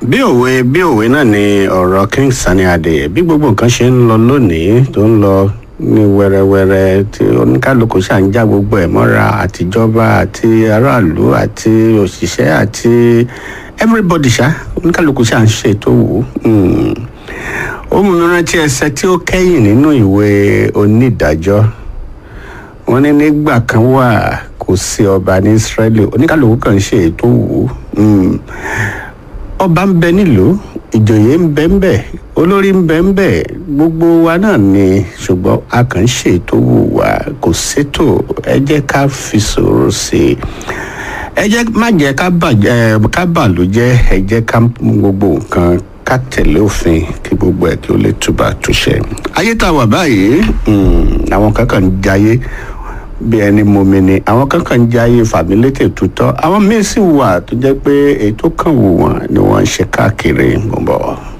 bí òwe bí òwe náà ni ọ̀rọ̀ king sani adé bí gbogbo nǹkan ṣe ń lọ lónìí tó ń lọ ní wẹ́rẹ́wẹ́rẹ́ tí oníkálukú ṣà ń já gbogbo ẹ̀ mọ́ra àtijọba àti aráàlú àti òṣìṣẹ́ àti everybody ṣá oníkálukú ṣà ń ṣe tó wù ú ó mú mi rántí ẹsẹ tí ó kẹ́yìn nínú ìwé onídàájọ́ wọ́n ní nígbà kan wà kò sí ọba ní israeli oníkálukú kan ṣe ètò wù ú ọba ń bẹ nílùú ìjòyè ń bẹ ń bẹ olórí ń bẹ ń bẹ gbogbo wa náà ni ṣùgbọ́n a kàn ń ṣètò wù wá kò sétò ẹ jẹ́ ká fi sọ̀rọ̀ sí i ẹ jẹ́ má jẹ́ ká bàjẹ́ ká bàlújẹ́ ẹ jẹ́ ká mú gbogbo nǹkan ká tẹ̀lé òfin kí gbogbo ẹ̀ kí ó lè túbà túṣẹ. ayé tá a wà báyìí àwọn kankan ń jayé bí ẹni momi ni àwọn kankan ń jayé fàmílétè tutọ́ àwọn míín sì wà tó jẹ́ pé èyí tó kàn wù wọ́n ni wọ́n ń ṣe káàkiri gbọ̀ngbọ̀n.